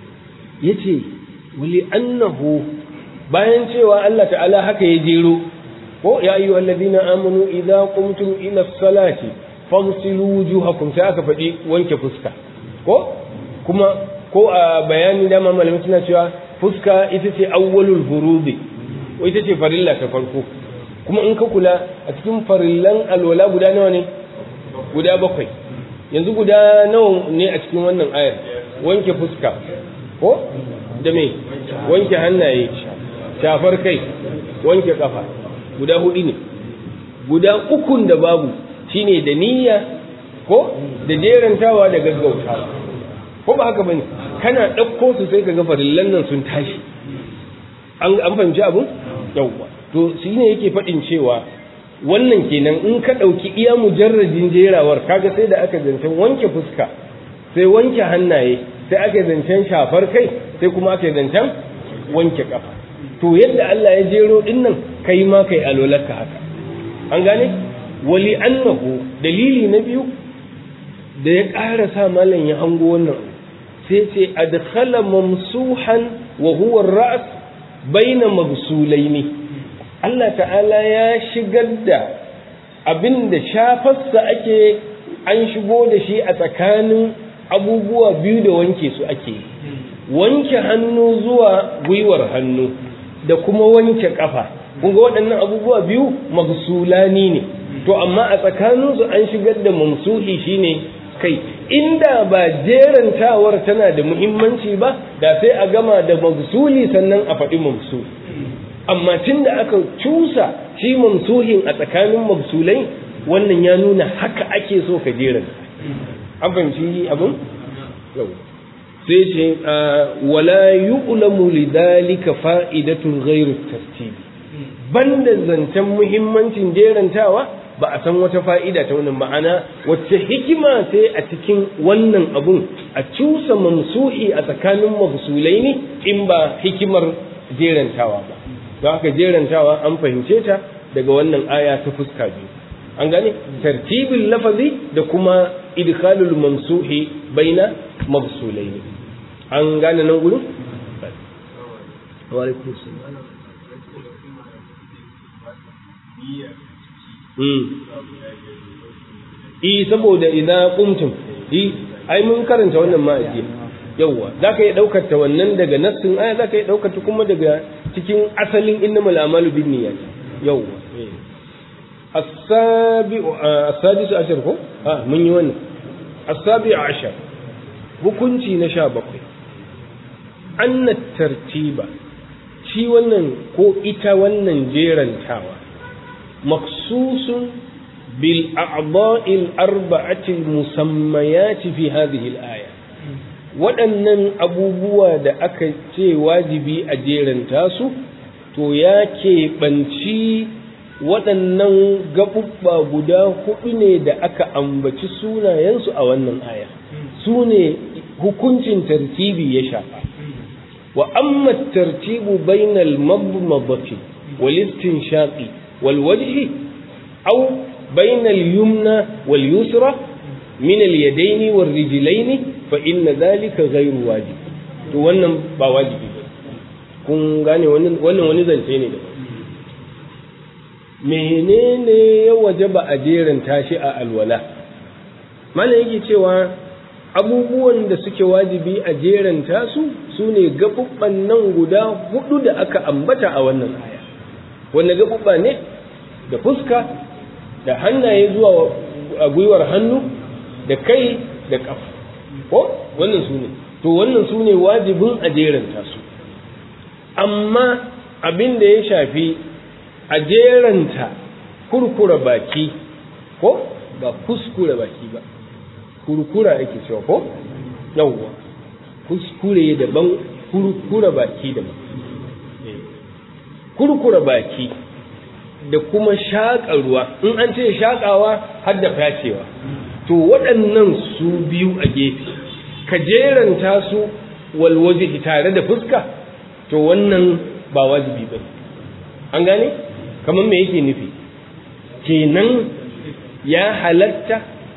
ya ce wali annahu bayan cewa Allah ta'ala haka ya jero ko ya yi wallazina amanu idza qumtum ila salati faghsilu wujuhakum sai aka faɗi wanke fuska ko kuma ko a bayani dama malamai suna cewa fuska ita ce awwalul furudi ko ita ce farilla ta farko kuma in ka kula a cikin farillan alwala guda nawa ne guda bakwai yanzu guda nawa ne a cikin wannan ayar wanke fuska ko da me wanke hannaye shafar kai wanke kafa guda hudu ne guda ukun da babu shine da niyya ko da jerantawa da gaggautawa ko ba haka bane kana ɗauko su sai ka ga farillan nan sun tashi an an fahimci abun yawwa to shi ne yake faɗin cewa wannan kenan in ka ɗauki iya mujarradin jerawar kaga sai da aka zancen wanke fuska sai wanke hannaye sai aka zancen shafar kai sai kuma aka zancen wanke kafa to yadda Allah ya jero din nan kai ma kai alolarka haka an gane wali annahu dalili na biyu da ya ƙara sa malam ya hango wannan sai ce adkhala mamsuhan wa huwa ar-ra's baina maghsulaini Allah ta'ala ya shigar da abin da shafarsa ake an shigo da shi a tsakanin abubuwa biyu da wanke su ake wanke hannu zuwa gwiwar hannu da kuma wanke kafa kunga waɗannan abubuwa biyu magsulani ne to amma a tsakaninsu an shigar da mamsuhi shine kai inda ba jerantawar tana da muhimmanci ba da sai a gama da magsuli sannan a faɗi mamsuli amma tun da aka cusa shi mamsuhin a tsakanin magsulai wannan ya nuna haka ake so ka jeran an fahimci abin sai ce wala yu'lamu lidhalika fa'idatun ghairu tartibi banda zancen muhimmancin jerantawa ba a san wata fa'ida ta wannan ma'ana wacce hikima sai a cikin wannan abun a cusa mamsuhi a tsakanin magsulai ne in ba hikimar jerantawa ba don haka jerantawa an fahimce ta daga wannan aya ta fuska biyu an gane tartibin lafazi da kuma idkhalul mamsuhi baina mabsulaini an gane nan gurin wa alaikum salam eh saboda idan qumtum eh ai mun karanta wannan ma ajiya yawwa zaka yi daukar ta wannan daga nassin aya zaka yi daukar ta kuma daga cikin asalin innamal a'malu binniyat yawwa as-sabi'u as-sadisu ashar ko ah mun yi wannan as-sabi'u ashar hukunci na 17 anna tartiba shi wannan ko ita wannan jerantawa maksusun bil a'dha'il arba'ati musammayati fi hadhihi al-aya waɗannan abubuwa da aka ce wajibi a jeranta su to ya keɓanci waɗannan gaɓuɓɓa guda huɗu ne da aka ambaci sunayensu a wannan aya su ne hukuncin tartibi ya shafa wa amma tartibu bainal mabmadati wal istinshaqi wal wajhi aw bainal yumna wal yusra min al yadaini wal rijlaini fa inna dhalika ghayru wajib to wannan ba wajibi ba kun gane wannan wani zance ne da menene ya wajaba a jerin tashi a alwala mana yake cewa abubuwan da suke wajibi a jerin tasu su ne gaɓuɓɓan nan guda hudu da aka ambata a wannan aya wanda gaɓuɓɓa ne da fuska da hannaye zuwa a gwiwar hannu da kai da ƙafa ko wannan su ne to wannan su ne wajibin a jerin tasu amma abin da ya shafi a jeranta kurkura baki ko ba kuskure baki ba kurkura ake cewa ko yawwa kuskure daban kurkura baki daban kurkura baki da kuma shaƙa ruwa in an ce shaƙawa har da facewa to waɗannan su biyu a gefe ka jeranta su walwaje tare da fuska to wannan ba wajibi ba an gane kamar me yake nufi kenan ya halatta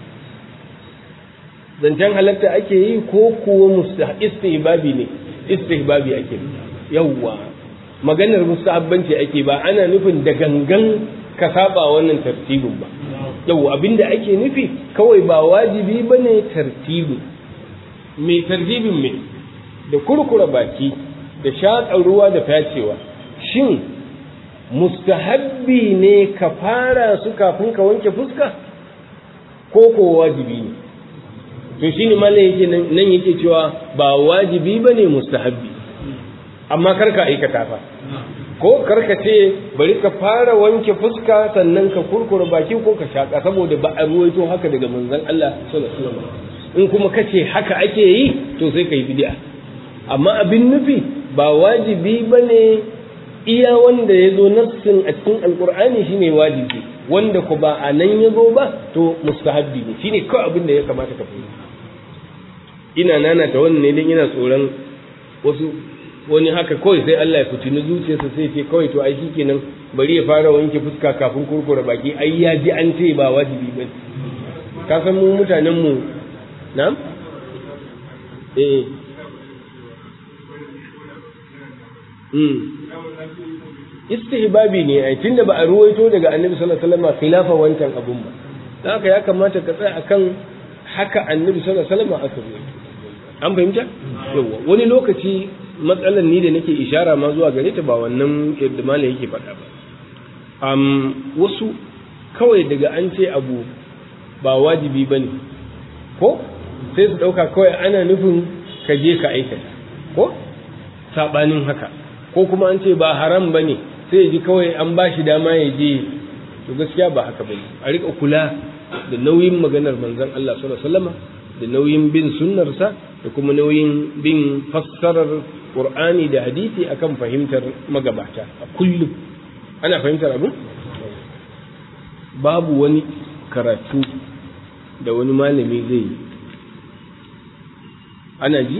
zancen halatta ake yi ko kuwa istihbabi ne istihbabi ake yawwa maganar mustahabbanci ake ba ana nufin da gangan ka saba wannan tartibin ba yawwa abinda ake nufi kawai ba wajibi bane tartibin mai tartibin me da kurkura baki da shaƙa ruwa da facewa shin mustahabbi ne ka fara su kafin ka wanke fuska ko ko wajibi ne to shi ne malam yake nan yake cewa ba wajibi ba ne mustahabbi amma karka aikata fa ko karka ce bari ka fara wanke fuska sannan ka kurkura baki ko ka shaƙa saboda ba a ruwaito haka daga manzon Allah sallallahu alaihi wasallam in kuma kace haka ake yi to sai ka yi bid'a amma abin nufi ba wajibi bane iya wanda ya zo nassin a cikin alkur'ani shine wajibi wanda ku ba a nan ya zo ba to mustahabbi ne shine kawai abin da ya kamata ka fahimta ina nana ta wannan ne dan ina tsoron wasu wani haka kawai sai Allah ya fitini zuciyarsa sai ce kawai to ai kenan bari ya fara wanke fuska kafin kurkura baki ai ya ji an ce ba wajibi ba ka san mu mutanen mu na'am eh istihbabi ne ai tunda ba a ruwaito daga annabi sallallahu alaihi wasallam khilafa wancan abun ba dan haka ya kamata ka tsaya akan haka annabi sallallahu alaihi wasallam aka ruwaito an fahimta yawa wani lokaci matsalan ni da nake ishara ma zuwa gare ta ba wannan yadda malam yake faɗa ba um, wasu kawai daga an ce abu ba wajibi bane ko sai su ɗauka kawai ana nufin ka je ka aikata ko saɓanin haka ko kuma an ce ba haram ba ne sai ya ji kawai an ba shi dama ya je to gaskiya ba haka bane a rika kula da nauyin maganar manzon Allah sallallahu alaihi wasallam da nauyin bin sunnarsa da kuma nauyin bin fassarar Qur'ani da hadisi akan fahimtar magabata a kullum ana fahimtar abu babu wani karatu da wani malami zai yi ana ji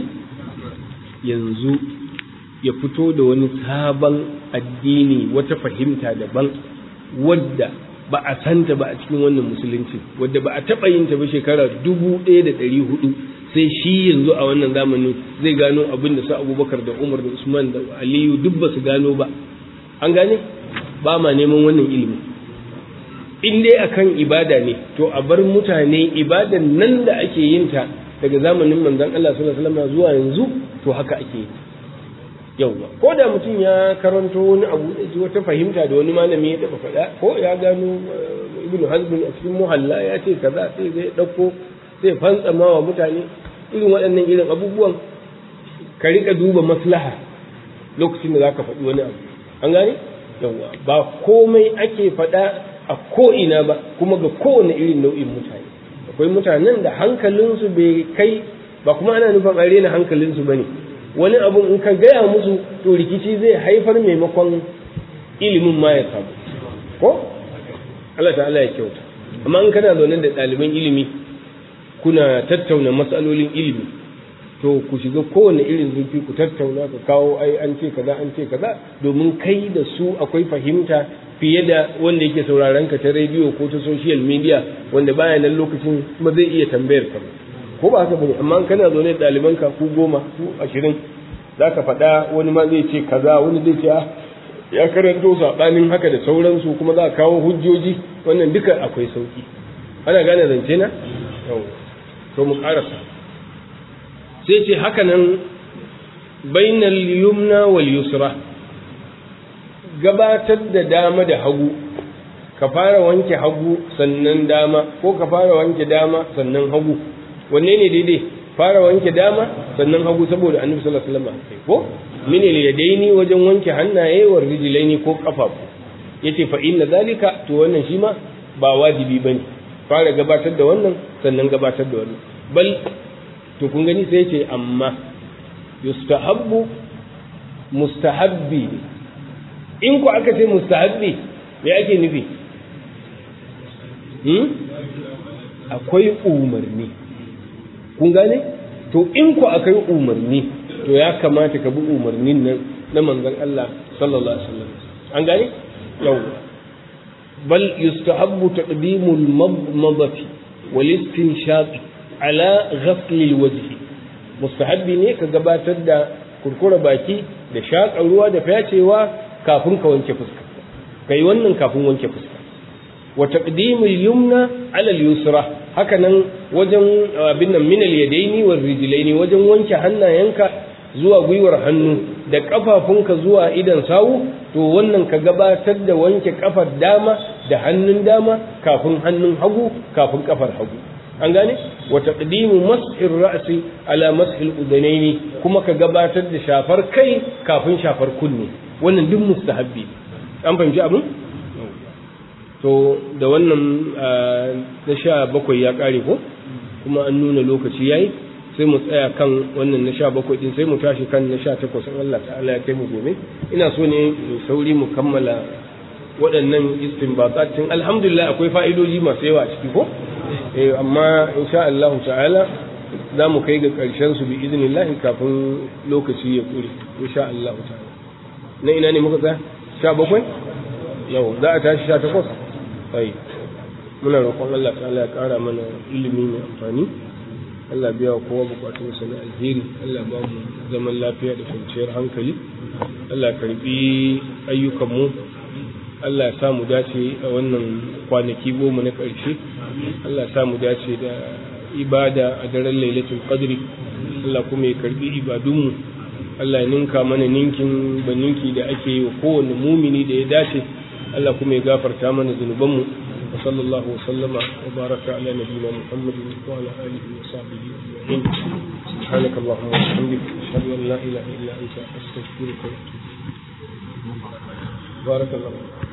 yanzu ya fito da wani sabon addini wata fahimta daban wadda ba a santa ba a cikin wannan musulunci wadda ba a taɓa yin ta ba shekara dubu ɗaya da ɗari hudu sai shi yanzu a wannan zamanin zai gano abin da su abubakar da umar da usman da aliyu duk ba su gano ba an gane ba ma neman wannan ilimi in dai akan ibada ne to a bar mutane ibadan nan da ake yin ta daga zamanin manzon Allah sallallahu alaihi wasallam zuwa yanzu to haka ake yi yauwa ko da mutum ya karanto wani abu da ji wata fahimta da wani malami ya taba faɗa ko ya gano ibn hazm a cikin muhalla ya ce kaza sai zai ɗauko sai fantsama wa mutane irin waɗannan irin abubuwan ka riƙa duba maslaha lokacin da zaka faɗi wani abu an gane yauwa ba komai ake faɗa a ko'ina ba kuma ga kowane irin nau'in mutane akwai mutanen da hankalinsu bai kai ba kuma ana nufin a rena hankalinsu ba ne wani abu in ka gaya musu to rikici zai haifar maimakon ilimin ma ya samu ko Allah ta'ala ya kyauta amma in kana zaune da ɗaliban ilimi kuna tattauna matsalolin ilimi to ku shiga kowane irin zurfi ku tattauna ku kawo ai an ce kaza an ce kaza domin kai da su akwai fahimta fiye da wanda yake sauraron ka ta rediyo ko ta social media wanda baya nan lokacin kuma zai iya tambayar ka ko ba haka bane amma kana zaune da ɗaliban ka ku goma ku ashirin za ka faɗa wani ma zai ce kaza wani zai ce ya karanto saɓanin haka da sauransu kuma za a kawo hujjoji wannan duka akwai sauki ana gane zance na to mu ƙarasa sai ce haka nan bainal yumna wal yusra gabatar da dama da hagu ka fara wanke hagu sannan dama ko ka fara wanke dama sannan hagu wanne ne daidai fara wanke dama sannan hagu saboda annabi sallallahu alaihi wasallam ko mine ne yadaini wajen wanke hannaye wa rijlaini ko kafafu yace fa inna zalika to wannan shi ma ba wajibi bane fara gabatar da wannan sannan gabatar da wannan bal to kun gani sai yace amma yustahabbu mustahabbi in ku aka ce mustahabbi me ake nufi hmm? akwai umarni kun gane to in ku akai umarni to ya kamata ka bi umarnin nan na manzon Allah sallallahu alaihi wasallam an gane yau bal yustahabbu taqdimul madmadati wal istinshaq ala ghasl al wajh mustahabbi ne ka gabatar da kurkura baki da shaƙa ruwa da fyacewa kafin ka wanke fuska kai wannan kafin wanke fuska wa taqdimul yumna ala al yusra haka nan wajen abin nan min al yadaini wal rijlaini wajen wanke hannayenka zuwa gwiwar hannu da kafafunka zuwa idan sawu to wannan ka gabatar da wanke kafar dama da hannun dama kafin hannun hagu kafin kafar hagu an gane wa taqdimu mashir ra'si ala mashil udanaini kuma ka gabatar da shafar kai kafin shafar kunne wannan duk mustahabbi an fahimci abin to da wannan na sha bakwai ya kare ko kuma an nuna lokaci yayi sai mu tsaya kan wannan na sha bakwai din sai mu tashi kan na sha takwas in Allah ta'ala ya kai mu gobe ina so ne mu sauri mu kammala waɗannan istinbatatin alhamdulillah akwai fa'idoji masu yawa a ciki ko eh amma insha Allah ta'ala za mu kai ga ƙarshen su bi idnillah kafin lokaci ya kure insha Allah ta'ala na ina ne muka tsaya sha bakwai yau za a tashi sha takwas sai muna roƙon Allah ta'ala ya ƙara mana ilimi mai amfani Allah biya wa kowa bukatun sa na alheri Allah ba mu zaman lafiya da kwanciyar hankali Allah karbi ayyukan mu Allah ya sa mu dace a wannan kwanaki goma na ƙarshe Allah ya sa mu dace da ibada a daren lailatul qadri Allah kuma ya karbi ibadunmu Allah ya ninka mana ninkin ba ninki da ake yi wa kowane mumini da ya dace Allah kuma ya gafarta mana zunubanmu وصلى الله وسلم وبارك على نبينا محمد وعلى اله وصحبه اجمعين سبحانك اللهم وبحمدك اشهد ان لا اله الا انت استغفرك واتوب بارك الله